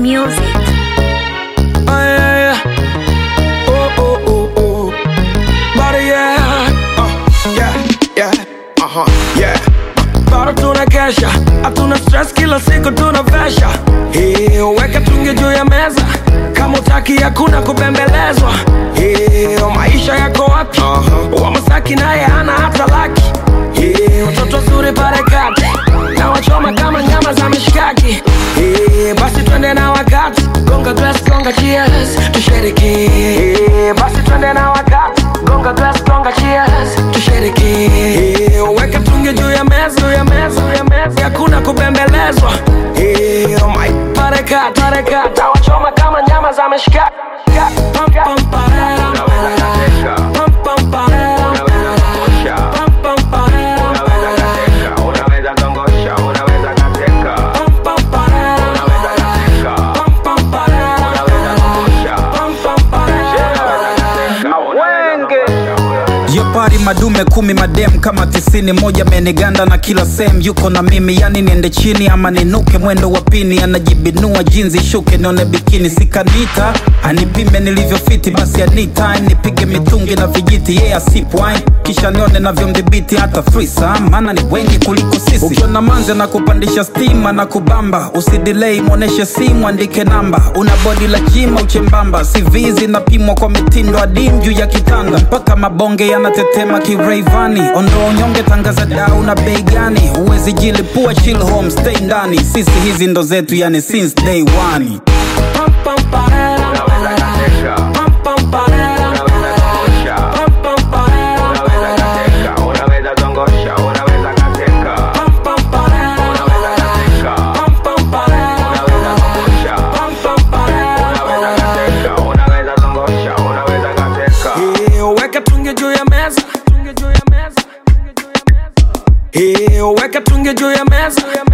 music. Oh, yeah, yeah. Oh, oh, oh, oh. Body, yeah. Uh, yeah, yeah. Uh-huh, yeah. Bado tuna kesha, hatuna stress, kila siku tuna vesha. Hey, weka tungi juu ya meza, kama utaki hakuna kubembelezwa. Hey, maisha yako wapi? Wa Masaki naye hana hata laki. Hey, watoto zuri pale kati na wachoma kama nyama za mishkaki. Hey, basi twende na wakati, gonga glass, gonga cheers, tushereke. Hey, basi twende na wakati, gonga glass, gonga cheers, tushereke. Hey, weka tungi juu ya meza, juu ya meza, juu ya meza, hakuna kubembelezwa. Hey, oh my, pale kati, pale kati, na wachoma kama nyama za mishkaki. Pam, pam, parara, parara. Pam, pam, parara, parara. Pam, pam, parara, parara. Pam, pam, parara, parara. Pam, pam, parara, parara. Pam, pam, parara. Yo pari madume kumi madem kama tisini moja meniganda na kila sehemu yuko na mimi yani niende chini ama ninuke mwendo wa pini anajibinua jinzi shuke nione bikini sikanita anipime nilivyofiti basi anita nipige mitungi na vijiti yeye yeah, asipwine kisha nione navyomdhibiti hata frisa maana ni wengi kuliko sisi ukiona manze na kupandisha stima na kubamba usidilei mwoneshe simu andike namba una bodi la jima uchembamba CV zinapimwa kwa mitindo adim juu ya kitanda mpaka mabonge yanatetema kireivani ondoa unyonge tangaza dau na bei gani huwezi jilipua chill home stay ndani sisi hizi ndo zetu yani since day one Pam, pam, parara, parara. Pam, pam, parara, parara. Pam, pam, parara, parara. Pam, pam, parara, parara. Pam, pam, parara, parara. Pam, pam, parara, parara. Eh, weka tungi juu ya meza Tungi juu ya meza. Eh, weka tungi juu ya meza